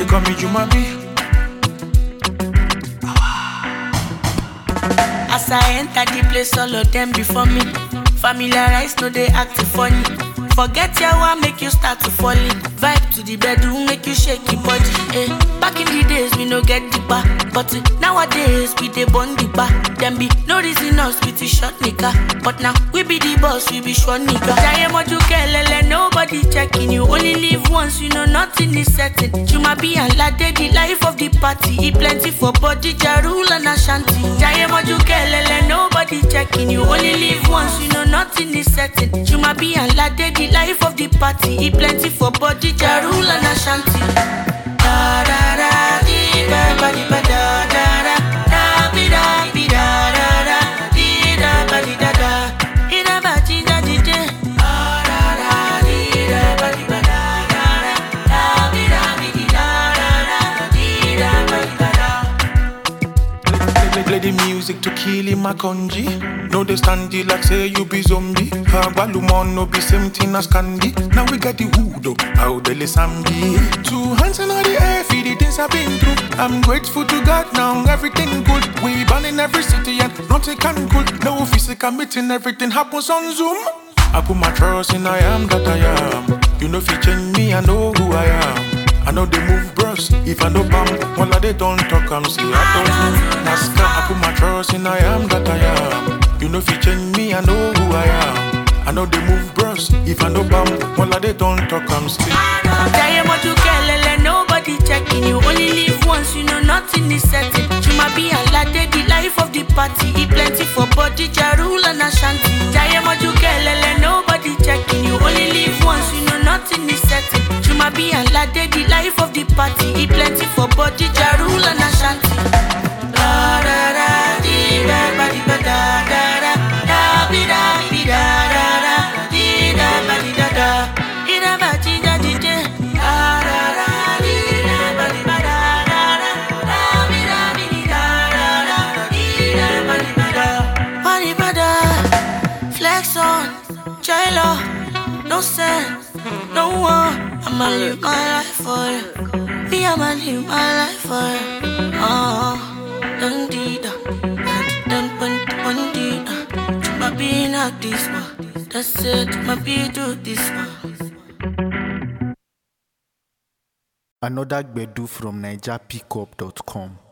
call me Jumabi. As I enter the place, all of them before me. Familiarize, no they act funny. Forget your one, make you start to fall in. Vibe to the bedroom, make you shake your body. Eh. Back in the days, we no get the bar. But eh, nowadays, we dey burn the bar. Them be no reason us with the short nigga. But now, we be the boss, we be short nigga. Jaye moju kelele, nobody checking you. Only live once, you know nothing is certain. Juma be and lade, the life of the party. Eat plenty for body, jarul and ashanti. Jaye moju kelele, nobody checking you. Only live once, you know nothing is certain. Juma be and lade, the life of the party. Eat plenty for body, jarul and ashanti. Da da da, di ba ba di ba da da da. Da bi da bi da da da. Di da ba di da da. Di da ba di da di di. Da da da, di da ba di ba da da da. Da bi da bi di da da da. Di da ba di ba da. Play, play, play the music to kill him a conji. No, they stand you like say you be zombie. Balumon no be same thing as candy. Now we got the hood up, how the sambi. Two hands in the air, for the things I've been through. I'm grateful to God now, everything good. We born in every city and nothing can good. No physical meeting, everything happens on Zoom. I put my trust in I am that I am. You know if you change me, I know who I am. I know they move bros. If I know bam, all of they don't talk, I'm say I don't know. Nascar, I put my trust in I am that I am. You know if you change me, I know who I am. I know they move bros. If I know bam, all of they don't talk, I'm say. Jaye moju kelele, nobody checking you. Only live once, you know nothing is certain. Juma be alade, the life of the party. Eat plenty for body, jarul and ashanti. Jaye moju kelele, nobody checking you. Only live once, you know nothing is certain. Juma be alade, the life of the party. Eat plenty for body, jarul and ashanti. Da da da, di da ba di ba da da da. Da bi da bi da da da. Di da ba di da da. Di da ba di da di di. Da da da, di da ba di ba da da da. Da bi da bi di da da da. Di da ba di ba da. Ba di ba da. Flex on, J-Lo, no sense, no one. I'ma live my life for you. Me, I'ma live my life for you. Oh, dun dee da, dun dun dun dee da. I'ma be like this one. That's it, I'ma be do this one. Another Gbedu from NigerPickup.com.